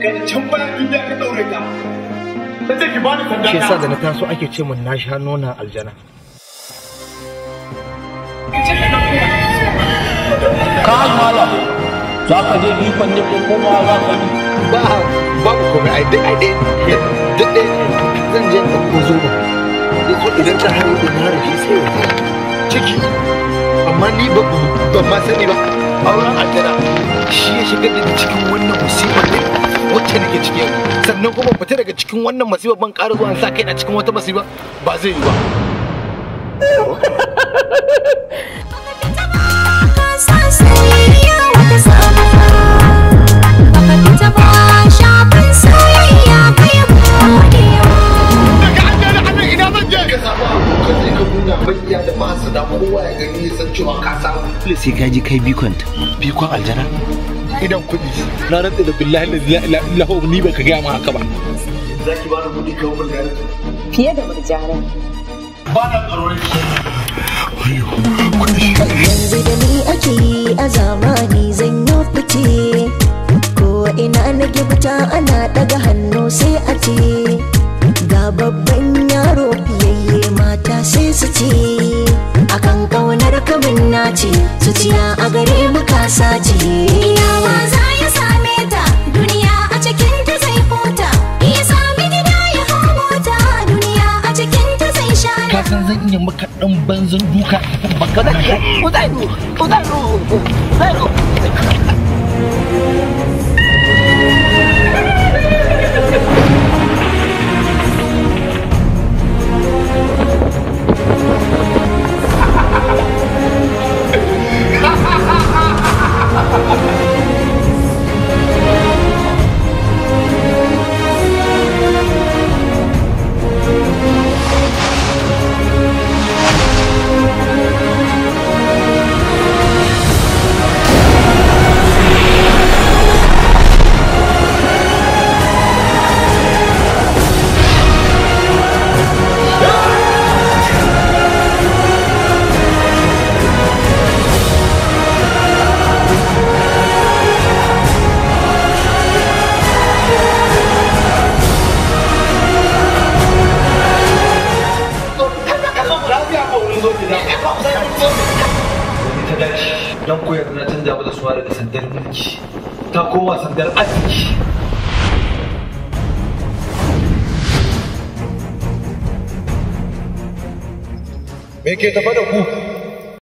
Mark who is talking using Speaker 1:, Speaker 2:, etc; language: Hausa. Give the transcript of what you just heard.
Speaker 1: kai can bayan duniya ka daure ka ta ce ki bani sanda
Speaker 2: shi yasa da na taso ake ce mun na sha nonon aljana
Speaker 3: ka mala za ka je ikon ne ko kuma za ka yi
Speaker 2: ba babu komai ai dai ai dai duk dai zan je in ko zo ba so idan ta hawo da na rashi sai ya ciki amma ni ba ban ma sani ba auren aljana shi ya shigar da ni cikin wannan musibar ne wacce nake ciki sannan kuma fita daga cikin wannan musibar ban ƙara zuwa in sa kai na cikin wata musiba ba zai yi ba daga an gani annan ina zan je ka samu abokan sai ka nuna bakiya da masu da kowa ya gani ya san cewa ka samu
Speaker 4: dole sai ka ji kai bikonta
Speaker 2: bikon aljana idan kuɗi na rantsa da billahi la ilaha illa huwa ni baka gaya ma haka ba
Speaker 1: za ki bani kuɗi kawo mun gari
Speaker 5: fiye da murjanin
Speaker 1: ba na tsaron ki
Speaker 6: yanzu da ni ake yi a zamani zan yi fice ko ina na gifta ana daga hannu sai a ce ga babban yaro fiyayye mata sai su ce akan kaunar kamin nace su ciya a gare mu kasa ce yawa za ya same ta duniya a cikin ta zai huta ya sami gida ya hau mota duniya a cikin ta zai sha
Speaker 2: ka san zan iya maka dan banzan duka baka da Uzairu Uzairu Uzairu
Speaker 1: ta dace don koyar na canja mata suna daga sandar mulki ta koma sandar arziki
Speaker 2: me ke tafa da ku